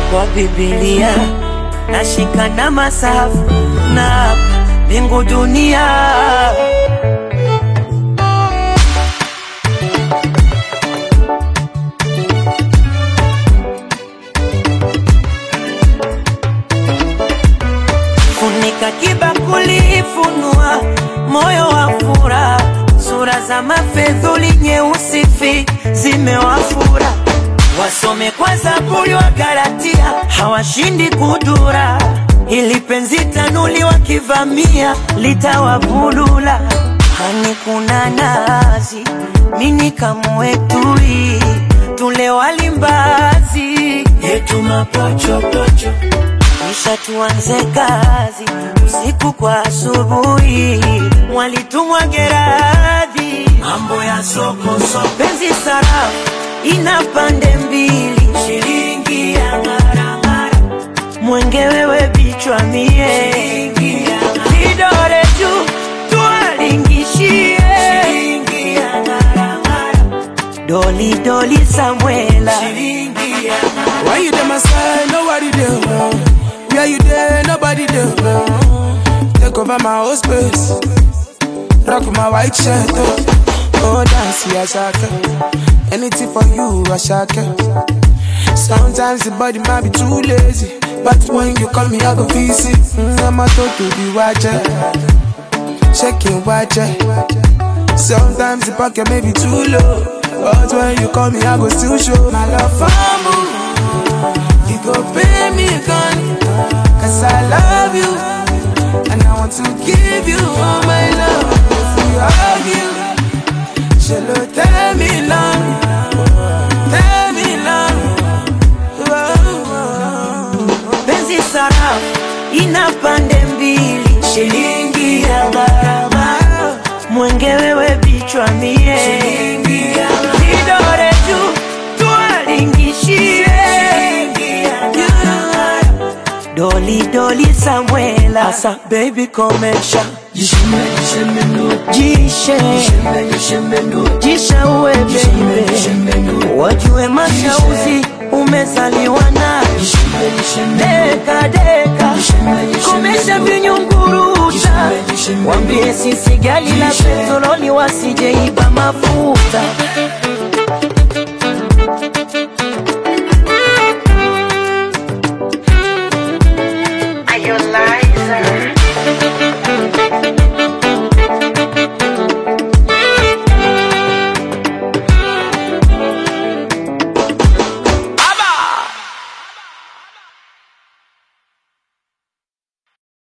kwa Biblia nashika na masafu na mbingu dunia funika kibakuli, funua moyo wa furaha, sura za mafedhuli nyeusi fi zimewafura, wasome kwa Zaburi wa Galatia, hawashindi kudura, ili penzi tanuli wakivamia litawavulula. Hani kuna nazi, mini kamwetui, tule walimbazi yetu mapochopocho kisha tuanze kazi usiku kwa asubuhi, mwalitumwa Geradhi, mambo ya soko soko, penzi sarafu ina pande mbili, shilingi ya ngaramara, mwenge wewe bichwa mie, vidore juu tuwalingishie, shilingi ya ngaramara, doli doli Samuela, shilingi ya Why you there, my side? Nobody there. Where you there? Nobody there. Take over my whole space. Rock my white shirt. Oh, oh dance, yeah, shaka. Anything for you, I shaka. Sometimes the body might be too lazy. But when you call me, I go visit. Mm, I'm a to the watcher. Checking watcher. Sometimes the pocket may be too low. But when you call me, I go still show my love for you. You go pay me gun, cause I love you. And I want to give you all my love. If we argue, she'll tell me long, tell me long. penzi sarafu ina pande mbili, shilingi ya gharama, mwenge wewe bichwa mie, vidore juu tuwalingishie, doli doli Samuela, asa baby komesha jishe jisha uwe baby, wajue mashauzi umezaliwa nayo deka deka, komesha vinyunguruta, wambie sisi gali la petroli wasijeiba mafuta